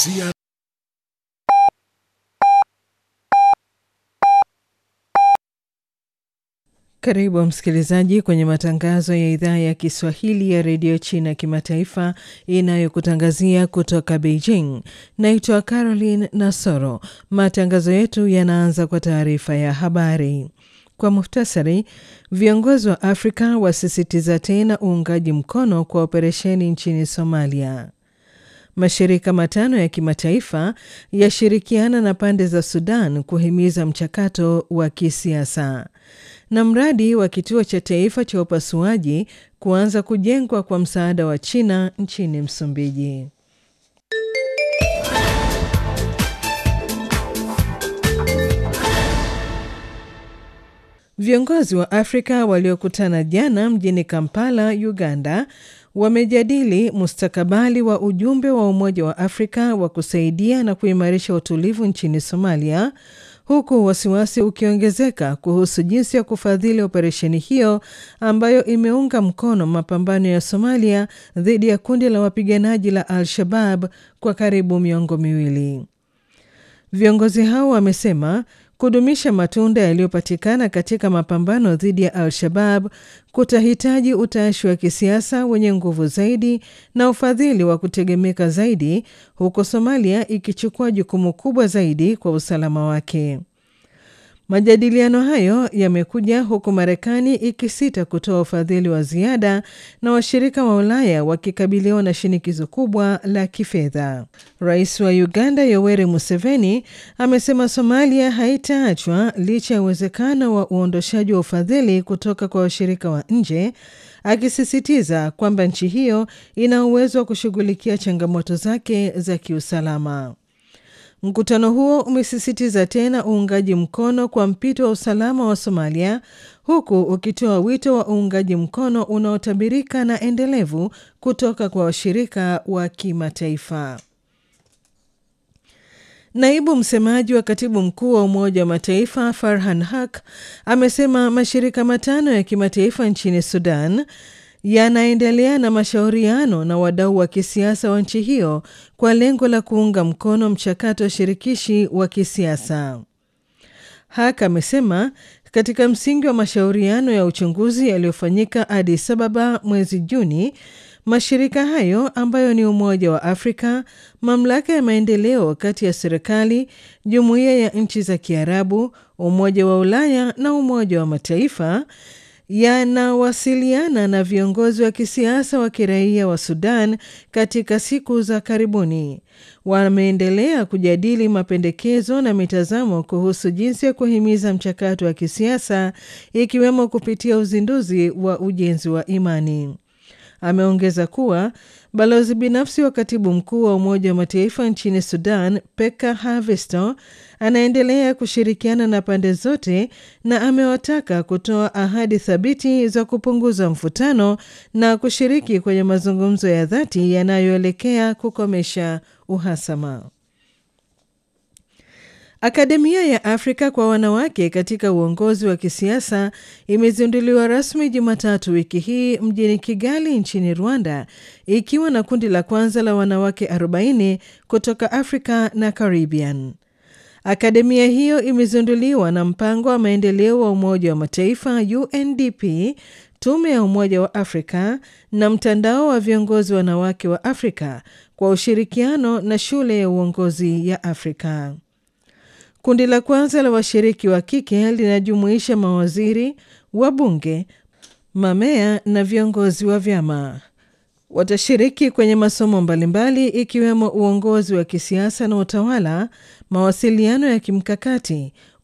CR Karibu msikilizaji kwenye matangazo ya idhaa ya Kiswahili ya redio China kimataifa inayokutangazia kutoka Beijing. Naitwa Caroline Nasoro. Matangazo yetu yanaanza kwa taarifa ya habari. Kwa muhtasari, viongozi wa Afrika wasisitiza tena uungaji mkono kwa operesheni nchini Somalia. Mashirika matano ya kimataifa yashirikiana na pande za Sudan kuhimiza mchakato wa kisiasa na mradi wa kituo cha taifa cha upasuaji kuanza kujengwa kwa msaada wa China nchini Msumbiji. Viongozi wa Afrika waliokutana jana mjini Kampala, Uganda, wamejadili mustakabali wa ujumbe wa Umoja wa Afrika wa kusaidia na kuimarisha utulivu nchini Somalia, huku wasiwasi ukiongezeka kuhusu jinsi ya kufadhili operesheni hiyo ambayo imeunga mkono mapambano ya Somalia dhidi ya kundi la wapiganaji la Al-Shabab kwa karibu miongo miwili. Viongozi hao wamesema kudumisha matunda yaliyopatikana katika mapambano dhidi ya Al-Shabab kutahitaji utashi wa kisiasa wenye nguvu zaidi na ufadhili wa kutegemeka zaidi, huku Somalia ikichukua jukumu kubwa zaidi kwa usalama wake. Majadiliano hayo yamekuja huku Marekani ikisita kutoa ufadhili wa ziada na washirika wa Ulaya wakikabiliwa na shinikizo kubwa la kifedha. Rais wa Uganda Yoweri Museveni amesema Somalia haitaachwa licha ya uwezekano wa uondoshaji wa ufadhili kutoka kwa washirika wa nje, akisisitiza kwamba nchi hiyo ina uwezo wa kushughulikia changamoto zake za kiusalama. Mkutano huo umesisitiza tena uungaji mkono kwa mpito wa usalama wa Somalia, huku ukitoa wito wa uungaji mkono unaotabirika na endelevu kutoka kwa washirika wa kimataifa. Naibu msemaji wa katibu mkuu wa Umoja wa Mataifa Farhan Haq amesema mashirika matano ya kimataifa nchini Sudan yanaendelea na mashauriano na wadau wa kisiasa wa nchi hiyo kwa lengo la kuunga mkono mchakato wa shirikishi wa kisiasa. Hak amesema katika msingi wa mashauriano ya uchunguzi yaliyofanyika Addis Ababa mwezi Juni, mashirika hayo ambayo ni Umoja wa Afrika, mamlaka ya maendeleo kati ya serikali, jumuiya ya nchi za Kiarabu, Umoja wa Ulaya na Umoja wa Mataifa yanawasiliana na viongozi wa kisiasa wa kiraia wa Sudan katika siku za karibuni. Wameendelea kujadili mapendekezo na mitazamo kuhusu jinsi ya kuhimiza mchakato wa kisiasa ikiwemo kupitia uzinduzi wa ujenzi wa imani. Ameongeza kuwa balozi binafsi wa katibu mkuu wa Umoja wa Mataifa nchini Sudan, Peka Havisto, anaendelea kushirikiana na pande zote na amewataka kutoa ahadi thabiti za kupunguza mvutano na kushiriki kwenye mazungumzo ya dhati yanayoelekea kukomesha uhasama. Akademia ya Afrika kwa wanawake katika uongozi wa kisiasa imezinduliwa rasmi Jumatatu wiki hii mjini Kigali nchini Rwanda, ikiwa na kundi la kwanza la wanawake 40 kutoka Afrika na Caribbean. Akademia hiyo imezinduliwa na mpango wa maendeleo wa Umoja wa Mataifa UNDP, tume ya Umoja wa Afrika na mtandao wa viongozi wanawake wa Afrika kwa ushirikiano na shule ya uongozi ya Afrika. Kundi la kwanza la washiriki wa kike linajumuisha mawaziri, wabunge, mamea na viongozi wa vyama. Watashiriki kwenye masomo mbalimbali ikiwemo uongozi wa kisiasa na utawala, mawasiliano ya kimkakati